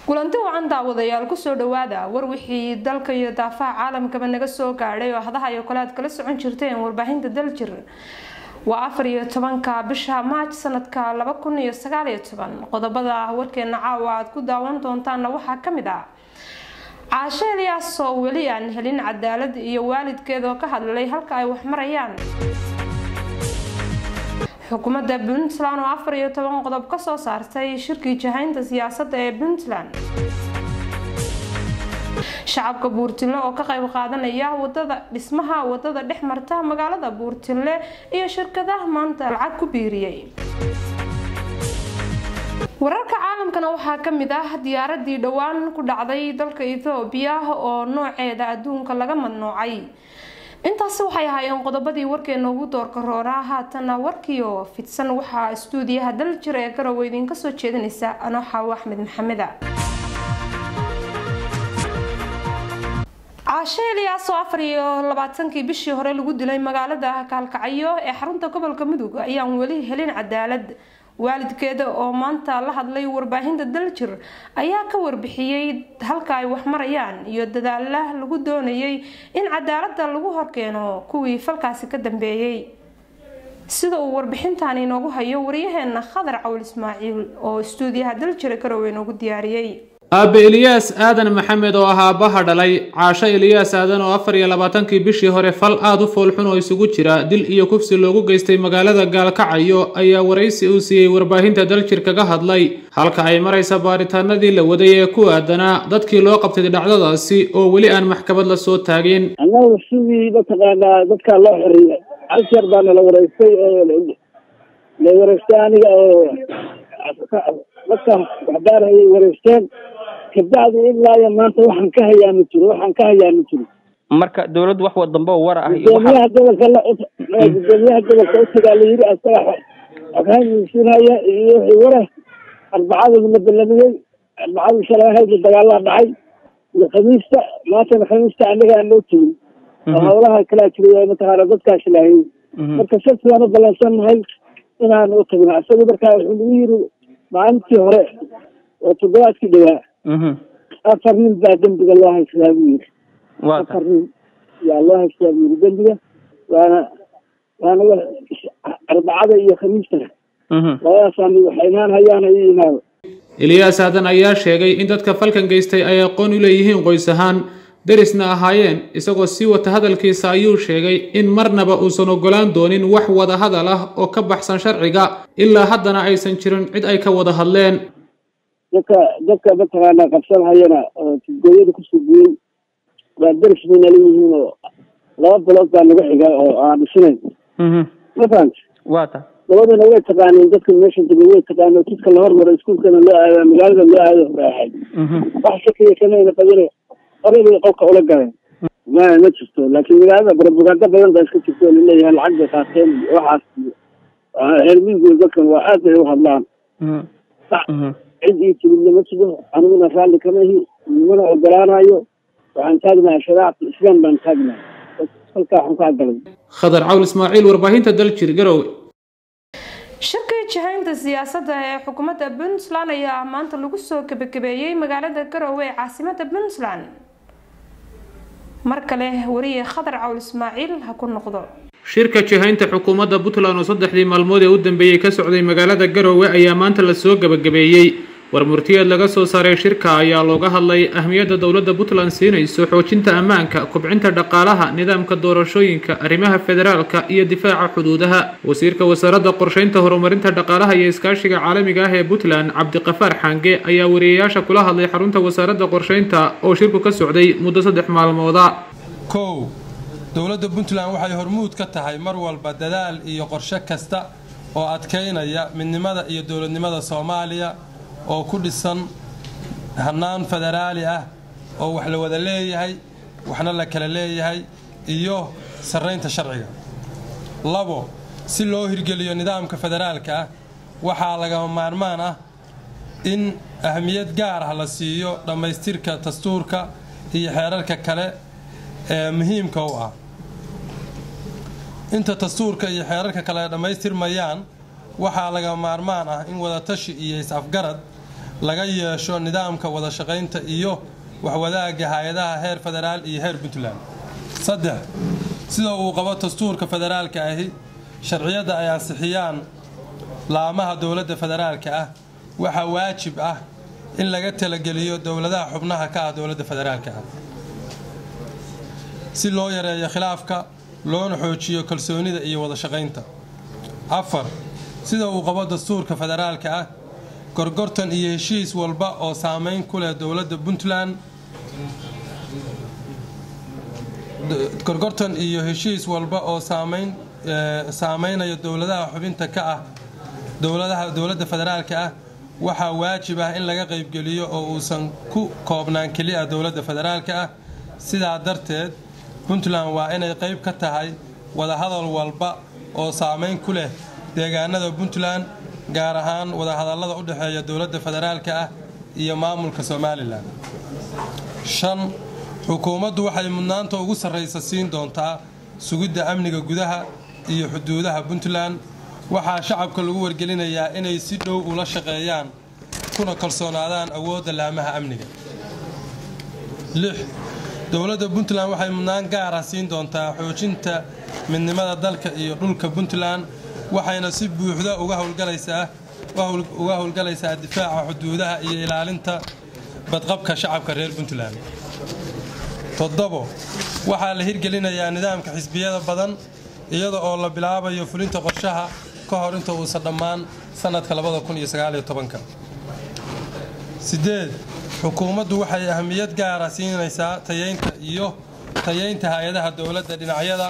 kulanti wacan daawadayaal kusoo dhawaada war wixii dalka iyo daafaha caalamkaba naga soo gaadhay oo hadaha iyo kale aad kala socon jirteen warbaahinta daljir waa afar iyo tobanka bisha maaj sanadka laba kun iyo sagaal iyo toban qodobada warkeena caawa aad ku daawan doontaana waxaa kamid ah caasho eliyaas oo weli aan helin cadaalad iyo waalidkeed oo ka hadlay halka ay wax marayaan xukuumadda puntland oo afar iyo toban qodob kasoo saartay shirkii jahaynta siyaasadda ee puntland shacabka buurtille oo ka qayb qaadanaya wadada dhismaha wadada dhex marta magaalada buurtille iyo shirkadaha maanta lacag ku biiriyey wararka caalamkana waxaa kamid ah diyaaradii dhowaan ku dhacday dalka ethoobiya oo nooceeda adduunka laga madnoocay intaasi waxay ahaayeen qodobadii warkeena ugu doorka roonaa haatana warkiio fidsan waxaa istuudiyaha daljir ee garowe idinka soo jeedinaysa anoo xaawo axmed maxameda caasho eliyaas oo afar iyo labaatankii bishii hore lagu dilay magaalada kaalkacyo ee xarunta gobolka mudug ayaan weli helin cadaalad waalidkeeda oo maanta la hadlay warbaahinta daljir ayaa ka warbixiyey halka ay wax marayaan iyo dadaala lagu doonayay in cadaalada lagu horkeeno kuwii falkaasi ka dambeeyey sida uu warbixintan inoogu hayo waryaheena khadar cawl ismaaciil oo istuudiyaha daljira garowe inoogu diyaariyey aabe eliyaas aadan maxamed oo ahaa aabbaha dhalay caasho eliyaas aadan oo afar iyo labaatankii bishii hore fal aad u foolxun oo isugu jira dil iyo kufsi loogu geystay magaalada gaalkacayo ayaa waraysi uu siiyey warbaahinta daljir kaga hadlay halka ay maraysa baaritaanadii la waday ee ku aadanaa dadkii loo qabtay dhacdadaasi oo weli aan maxkamad la soo taagin annagu sidii mataqaanaa dadkaa loo xoriyay hal jeer baana la wareystay oo la wareystay aniga oo dadka waxbaarayay wareysteen kabacdi ilaa iyo maanta waxaan ka hayaa ma jiro waxaan ka hayaa ma jiro marka dawladdu wax wadambe oo war ah iyo gudoomiyaha gobolka la gudoomiyaha gobolka utagaa la yiri asaga xoghaansiinhaya iyo wixii wara arbacada la balamiyey arbacadii shalay ahayd dagaalaa dhacay iyo khamiista maantana khamiista anaga aan loo tegin oo hawlaha kalaa jiray mataqaana dadkaas lahayay marka sabti waan u balansannahay inaan u tagno isaga markaa wuxuu nagu yiri maalintii hore oo toddobaadkii dhawaa afar nin baa dembiga loo haystaa buu yiri afar nin yaa loo haystaa buu yiri dembiga waana waana arbacada iyo khamiista labadaasaan waxay imaan hayaan ay imaado eliyaas aadan ayaa sheegay in dadka falkan geystay ay aqoon u leeyihiin qoys ahaan derisna ahaayeen isagoo sii wata hadalkiisa ayuu sheegay in marnaba uusan ogolaan doonin wax wada hadal ah oo ka baxsan sharciga ilaa haddana aysan jirin cid ay ka wada hadleen dadka dadka mataqaanaa qabsanhayana oo tidgooyada kusoo guyey waa deris bay nala yihiin oo laba bilood baa naga xiga oo aan dhisnayn ma fahamti wata labadana way taqaaneen dadka meesha dega way taqaaneen jidka la hormaro iskuulkana loo aado magaalada loo aado horaaxay wax shakiya kamayna qabine horey bay qolka ula galeen ma ma jirto laakiin magaalada propaganda badan baa iska jirto oo laleeyahay lacag bay qaateen waxaas reer miyigu dadkan waa aad bay u hadlaan cid ii timidna ma jiro aniguna raalli kama ihi nimana ogolaanayo waxaan taagnahay shariicata islaam baan taagnahay halkaa waxaan ka galay khadar cawl ismaaciil warbaahinta daljir garowe shirkii jahaynta siyaasadda ee xukuumadda puntland ayaa maanta lagu soo gebagabeeyey magaalada garowe ee caasimada puntland mar kale wariye khadar cawl ismaaciil ha ku noqdo shirka jihaynta xukuumadda puntland oo saddexdii maalmood ee u dambeeyey ka socday magaalada garowe ayaa maanta lasoo gebagabeeyey war murtiyeed laga soo saaray shirka ayaa looga hadlay ahmiyadda dowladda puntland siinayso xoojinta ammaanka kubcinta dhaqaalaha nidaamka doorashooyinka arrimaha federaalka iyo difaaca xuduudaha wasiirka wasaaradda qorsheynta horumarinta dhaqaalaha iyo iskaashiga caalamiga ah ee puntland cabdiqafaar xaange ayaa wariyayaasha kula hadlay xarunta wasaaradda qorsheynta oo shirku ka socday muddo saddex maalmooda kow dowladda puntland waxay hormuud ka tahay mar walba dadaal iyo qorshe kasta oo adkaynaya midnimada iyo dowladnimada soomaaliya oo ku dhisan hannaan federaali ah oo wax la wada leeyahay waxna la kala leeyahay iyo sarraynta sharciga labo si loo hirgeliyo nidaamka federaalka ah waxaa lagama maarmaan ah in ahmiyad gaar ah la siiyo dhammaystirka dastuurka iyo xeerarka kale ee muhiimka u ah inta dastuurka iyo xeerarka kale ay dhammaystirmayaan waxaa laga maarmaan ah in wadatashi iyo is-afgarad laga yeesho nidaamka wada shaqaynta iyo waxwadaagga hay-adaha heer federaal iyo heer puntland saddex sida uu qabo dastuurka federaalka ahi sharciyadda ay ansixiyaan laamaha dowladda federaalka ah waxaa waajib ah in laga talageliyo dowladaha xubnaha ka ah dowladda federaalka ah si loo yareeyo khilaafka loona xoojiyo kalsoonida iyo wada shaqaynta afar sida uu qabo dastuurka federaalka ah gorgortan iyo heshiis walba oo saameyn ku leh dowladda puntland gorgortan iyo heshiis walba oo saameyn saameynaya dowladaha xubinta ka ah dowladaha dowladda federaalka ah waxaa waajib ah in laga qaybgeliyo oo uusan ku koobnaan keliya dowladda federaalka ah sidaa darteed puntland waa inay qayb ka tahay wadahadal walba oo saameyn ku leh deegaanada puntland gaar ahaan wadahadallada u dhexeeya dowladda federaalka ah iyo maamulka somalilan shan xukuumaddu waxay mudnaanta ugu sarraysa siin doontaa sugidda amniga gudaha iyo xuduudaha puntland waxaa shacabka lagu wargelinayaa inay si dhow ula shaqeeyaan kuna kalsoonaadaan awoodda laamaha amniga lix dowladda puntland waxay mudnaan gaara siin doontaa xoojinta midnimada dalka iyo dhulka puntland waxayna si buuxda uga howlgalaysaa uga howlgalaysaa difaaca xuduudaha iyo ilaalinta badqabka shacabka reer puntland toddobo waxaa la hirgelinayaa nidaamka xisbiyada badan iyada oo la bilaabayo fulinta qorshaha ka hor inta uusan dhammaan sanadka sideed xukuumaddu waxay ahamiyad gaara siinaysaa tayeynta iyo tayeynta hay-adaha dowladda dhinacyada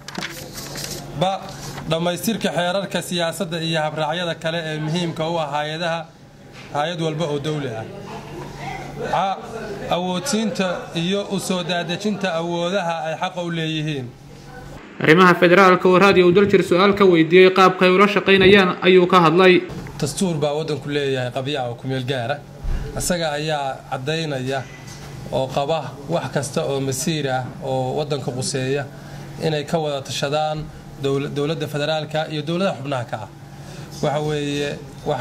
ba dhammaystirka xeerarka siyaasadda iyo habraacyada kale ee muhiimka u ah hay-adaha hay-ad walba oo dowli ah ca awoodsiinta iyo u soo daadejinta awoodaha ay xaqa u leeyihiin arrimaha federaalka oo raadiyo u daljir su-aal ka weydiiyey qaabka ay ula shaqaynayaan ayuu ka hadlay dastuur baa waddanku leeyahay qabyaca oo kumeel gaara isaga ayaa caddaynaya oo qaba wax kasta oo masiir ah oo waddanka quseeya inay ka wada tashadaan dowladda federaalka iyo dowladaha xubnaha ka ah waxa weeye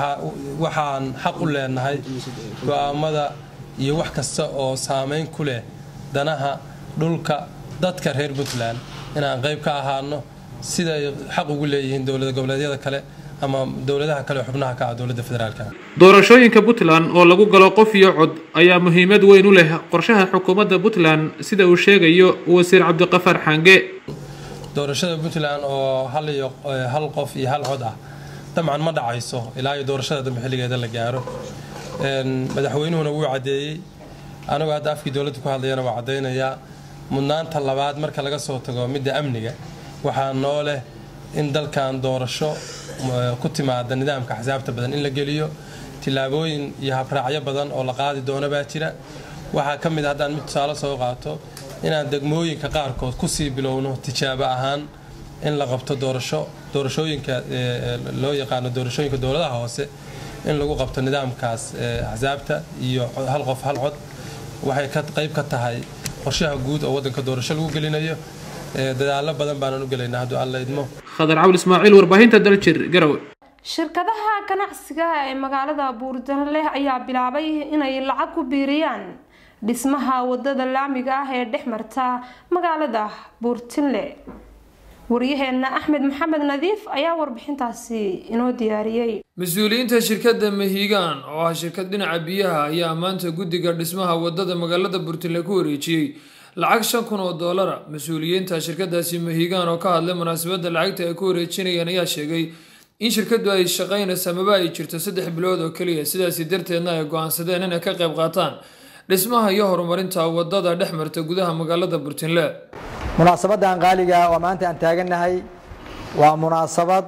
waxaan xaq u leenahay go'aamada iyo wax kasta oo saameyn ku leh danaha dhulka dadka reer puntland inaan qayb ka ahaano siday xaq ugu leeyihiin dowlad goboleedyada kale ama dowladaha kale xubnaha ka ah dowladda federaalka doorashooyinka puntland oo lagu galo qof iyo cod ayaa muhiimad weyn u leh qorshaha xukuumadda puntland sida uu sheegayo wasiir cabdiqafaar xange doorashada puntland oo hal iyo hal qof iyo hal cod ah dabcan ma dhacayso ilaa iyo doorashada dambe xilligeeda la gaaro madaxweynuhuna wuu caddeeyey anigoo hadda afkii dowladda ku hadlayana waa caddaynayaa mudnaanta labaad marka laga soo tago midda amniga waxaa noo leh in dalkan doorasho ku timaada nidaamka axsaabta badan in la geliyo tillaabooyin iyo habraacyo badan oo la qaadi doono baa jira waxaa ka mid haddaan mid tusaale soo qaato inaan degmooyinka qaarkood kusii bilowno tijaabo ahaan in la qabto doorasho doorashooyinka loo yaqaano doorashooyinka dowladaha hoose in lagu qabto nidaamkaas axsaabta iyo hal qof hal cod waxay ka qayb ka tahay qorshaha guud oo waddanka doorasho lagu gelinayo dadaallo badan baanan u gelaynaa hadduu alla idmo khadar cawl ismaaciil warbaahinta daljir garowe shirkadaha ganacsiga ee magaalada buurdanleh ayaa bilaabay inay lacag ku biiriyaan dhismaha wadada laamiga ah ee dhex marta magaalada buurtinle waryaheena axmed maxamed nadiif ayaa warbixintaasi inoo diyaariyey mas-uuliyiinta shirkadda mahiigaan oo ah shirkad dhinaca biyaha ayaa maanta guddiga dhismaha wadada magaalada buurtinle ku wareejiyey lacag shan kun oo doolara mas-uuliyiinta shirkadaasi mahiigaan oo ka hadlay munaasabadda lacagta ay ku wareejinayaan ayaa sheegay in shirkadu ay shaqaynayso amaba ay jirto saddex bilood oo keliya sidaasi darteedna ay go-aansadeen inay ka qayb qaataan dhismaha iyo horumarinta wadada dhex marta gudaha magaalada burtinle munaasabadan qaaliga oo maanta aan taagannahay waa munaasabad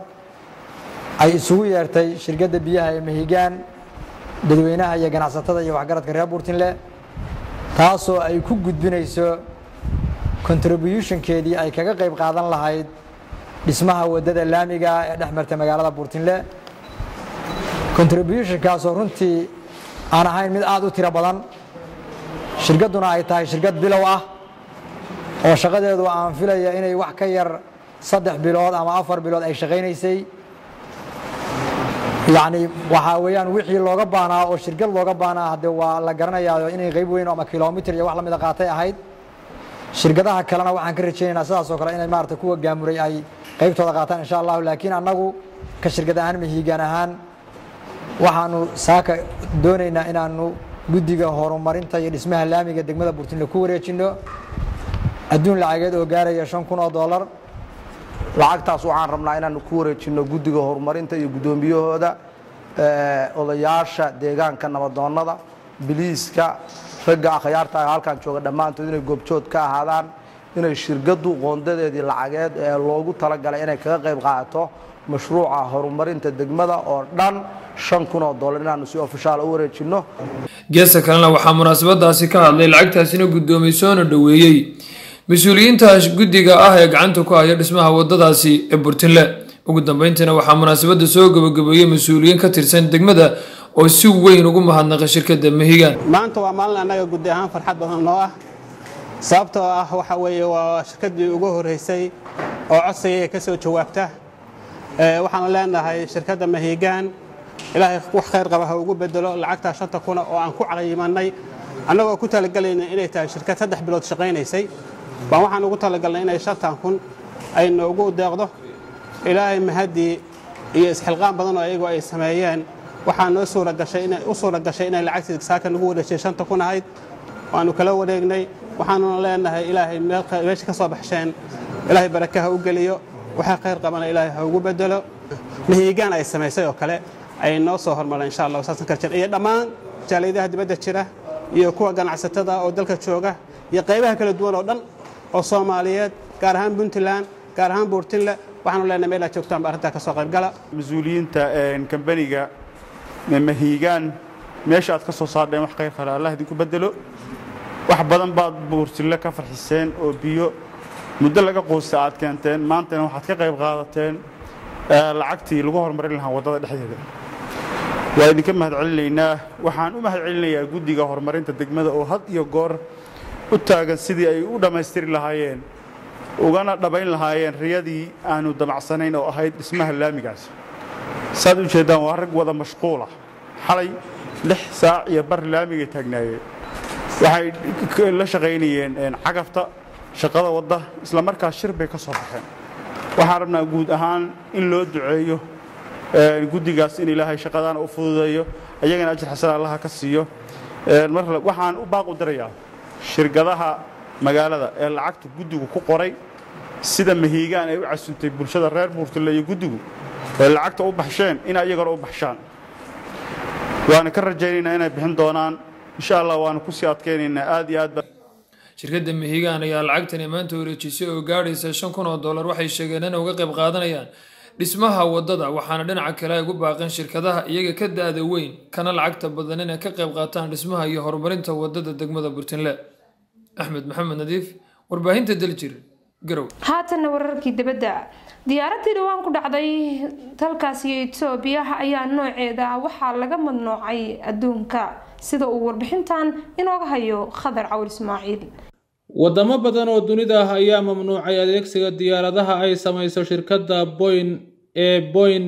ay isugu yeertay shirkadda biyaha ee mahigaan dadweynaha iyo ganacsatada iyo waxgaradka reer buurtinle taasoo ay ku gudbinayso contributionkeedii ay kaga qayb qaadan lahayd dhismaha wadada laamiga ee dhex marta magaalada buurtinle contributionkaasoo runtii aan ahayn mid aada u tiro badan shirkadduna ay tahay shirkad bilow ah oo shaqadeedu aan filaya inay wax ka yar saddex bilood ama afar bilood ay shaqaynaysay yacni waxaa weeyaan wixii looga baanaa oo shirkad looga baanaa hadde waa la garanayaa inay qayb weyn ama kilomitr iyo wax lamida qaatay ahayd shirkadaha kalena waxaan ka rajaynaynaa sidaas oo kale inay maarata kuwa gaamuray ay qaybtooda qaataan insha allahu laakiin annagu ka shirkad ahaan mahiigaan ahaan waxaanu saaka doonaynaa inaanu guddiga horumarinta iyo dhismaha laamiga degmada burtinle ku wareejinno adduun lacageed oo gaaraya shan kun oo dollar lacagtaas waxaan rabnaa inaanu ku wareejinno guddiga horumarinta iyo guddoomiyahooda odayaasha deegaanka nabadoonnada biliiska ragga akhyaarta halkan jooga dhammaantood inay goobjood ka ahaadaan inay shirkaddu qoondadeedii lacageed ee loogu talagalay inay kaga qayb qaadato mashruuca horumarinta degmada oo dhan shan kun oo dollar inaanu si ofishaal u wareejinno geesta kalena waxaa munaasabadaasi ka hadlay lacagtaasina guddoomiyey soona dhoweeyey mas-uuliyiinta guddiga ah ee gacanta ku haya dhismaha wadadaasi ee burtinle ugu dambeyntiina waxaa munaasabada soo gabagabeeyey mas-uuliyiin ka tirsan degmada oo si weyn ugu mahadnaqay shirkadda mahigaan maanta waa maalin annaga guddi ahaan farxad badan noo ah sababtoo ah waxa weeye waa shirkaddii ugu horreysay oo codsigaya ka soo jawaabta waxaanu leenahay shirkadda mahigaan ilaahay wax khayr qaba ha ugu bedelo lacagtaa shanta kuna oo aan ku caqiimannay annagoo ku talagalayna inay tahay shirkad saddex bilood shaqaynaysay baan waxaan ugu talagalnay inay shantan kun ay noogu deeqdo ilaahay mahaddii iyo isxilqaan badan oo iyagu ay sameeyeen waxaa noo suura gashay inay u suura gashay inay lacagtii saaka nagu wareejiyay shanta kun ahayd waanu kala wareegnay waxaanuna leenahay ilaahay meesha ka soo baxsheen ilaahay barakaha u geliyo waxaa khayr qabana ilaahay ha ugu bedelo mahiigaan ay samaysay oo kale ay noo soo hormareen insha allah saasan karjir iyo dhammaan jaaliyadaha dibadda jira iyo kuwa ganacsatada oo dalka jooga iyo qaybaha kala duwan oo dhan oo soomaaliyeed gaar ahaan puntland gaar ahaan buurtinle waxaanu leenahay meel aad joogtaan ba arrintaa ka soo qaybgala mas-uuliyiinta kambaniga mahiigaan meesha aad ka soo saardheen wax khayr kale allah idinku bedelo wax badan baad buurtille ka farxiseen oo biyo muddo laga quusta aad keenteen maantana waxaad ka qayb qaadateen lacagtii lagu horumarin lahaa waddada dhexdeeda waa idinka mahad celinaynaa waxaan u mahad celinayaa guddiga horumarinta degmada oo had iyo goor u taagan sidii ay u dhammaystiri lahaayeen ugana dhabayn lahaayeen riyadii aanu damacsanayn oo ahayd dhismaha laamigaas saad u jeeddaan waa rag wada mashquula xalay lix saac iyo bar laamigay taagnaayeen waxay la shaqaynayeen cagafta shaqada wadda isla markaas shir bay ka soo baxeen waxaan rabnaa guud ahaan in loo duceeyo guddigaas in ilaahay shaqadaana u fududeeyo ayagana ajir xasan allaha ka siiyo waxaan u baaq u dirayaa shirkadaha magaalada ee lacagta guddigu ku qoray sida mahiigaan ay u casuntay bulshada reer buurtille iyo guddigu ee lacagta u baxsheen in ayagana u baxshaan waana ka rajaynaynaa inay bixin doonaan insha allah waanu kusii adkaynaynaa aad iyo aad shirkadda mahigaan ayaa lacagtani maanta wareejisay oo gaadhaysa shan kun oo dollar waxay sheegeen inay uga qayb qaadanayaan dhismaha waddada waxaana dhinaca kale ay ugu baaqeen shirkadaha iyaga ka da-da weyn kana lacagta badan inay ka qayb qaataan dhismaha iyo horumarinta waddada degmada burtinle axmed maxamed nadiif warbaahinta daljir garow haatanna wararkii dibadda diyaaradii dhowaan ku dhacday dalkaasi etoobiya ayaa nooceeda waxaa laga madnoocay adduunka sida uu warbixintan inooga hayo khadar cawil ismaaciil wadamo badan oo dunida ah ayaa mamnuucay adeegsiga diyaaradaha ay samayso shirkadda boyn ee boyn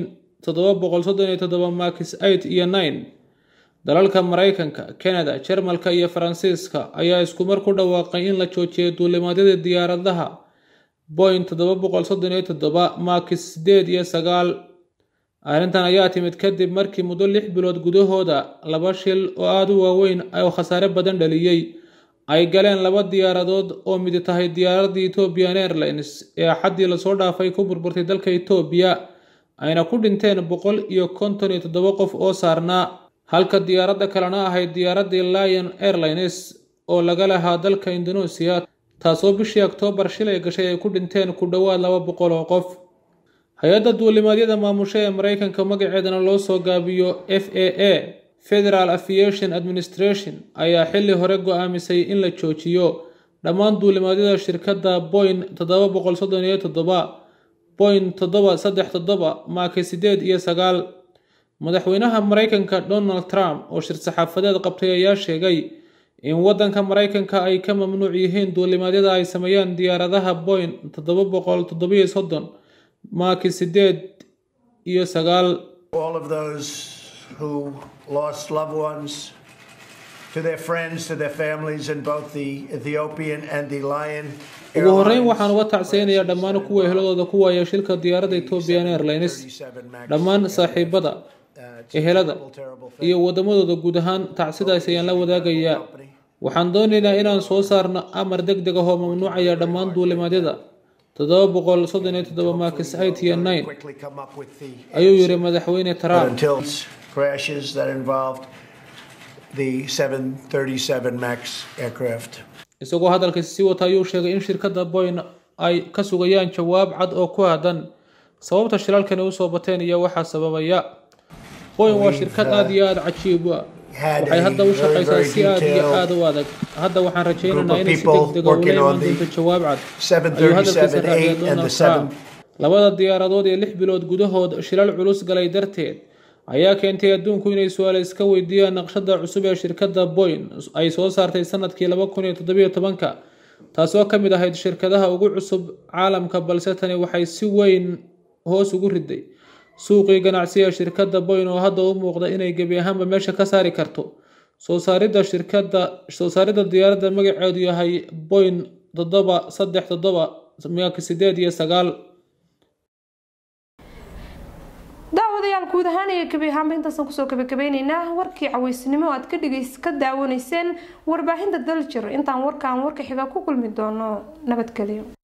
max iyo nine dalalka maraykanka kanada jarmalka iyo faransiiska ayaa isku mar ku dhawaaqay in la joojiyo duulimaadyada diyaaradaha boyn max sideed iyo sagaal arrintan ayaa timid kadib markii muddo lix bilood gudahooda laba shil oo aada u waaweyn oo khasaare badan dhaliyey ay galeen laba diyaaradood oo midi tahay diyaaradii ethiopian airlines ee axaddii lasoo dhaafay ku burburtay dalka etoobiya ayna ku dhinteen boqol iyo konton iyo toddoba qof oo saarnaa halka diyaaradda kalena ahayd diyaaradii lion airlines oo laga lahaa dalka indonesia taasoo bishii oktoobar shilay gashay ay ku dhinteen ku dhowaad laba boqol oo qof hay-adda duulimaadyada maamusha ee maraykanka magaceedana loo soo gaabiyo f a a federal aviation administration ayaa xilli hore go-aamisay in la joojiyo dhammaan duulimaadyada shirkadda boyn toddoba boqol soddon iyo toddoba boyn toddoba saddex toddoba maaki sideed iyo sagaal madaxweynaha maraykanka donald trump oo shir saxaafadeed qabtay ayaa sheegay in waddanka maraykanka ay ka mamnuuc yihiin duulimaadyada ay sameeyaan diyaaradaha boyn toddoba boqol toddobiyo soddon maaki sideed iyo sagaal all of those who lost loved ones, to their friends, to their families in both the Ethiopian and the Lion ugu horreyn waxaan uga tacseynayaa dhammaan kuwa eheladooda ku waaya shilka diyaaradda ethiopian airlines dhammaan saaxiibada ehelada iyo waddamadooda guud ahaan tacsidaas ayaan la wadaagayaa waxaan doonaynaa inaan soo saarno amar deg deg ah oo mamnuucaya dhammaan duulimaadyada toddoba boqol soddon iyo toddoba maakis eight iyo nine ayuu yidhi madaxweyne trump until crashes that involved the 737 MAX aircraft. isagoo hadalkiisa sii wata ayuu sheegay in shirkadda boyn ay ka sugayaan jawaab cad oo ku aadan sababta shilalkani usoo bateen iyo waxaa sababaya boyn waa shirkad aada iyo aada cajiib u ah waxay hadda u shaqaysaa si aada iyo aada u adag hadda waxaan rajaynaynaa inay si deg dega ula imaan doonto jawaab cad ayuu hadalkiisa raaciyay donald trump labada diyaaradood ee lix bilood gudahood shilal culus galay darteed ayaa keentay adduunku inay su-aal iska weydiiyaan naqshada cusub ee shirkadda boyn ay soo saartay sanadkii laba kun iyo toddobiyo tobanka taasoo ka mid ahayd shirkadaha ugu cusub caalamka balse tani waxay si weyn hoos ugu riday suuqii ganacsiga shirkadda boyn oo hadda u muuqda inay gebi ahaanba meesha ka saari karto soo saaridda shirkadda soo saaridda diyaaradda magaceedu yahay boyn toddoba saddex toddoba miyaaka sideed iyo sagaal daawadayaal guud ahaan iyo gebi ahaanba intaasaan kusoo gabagabeyneynaa warkii caweysnimo aad ka dhigays ka daawanayseen warbaahinta daljir intaan warkaan warka xiga ku kulmi doono nabadgelyo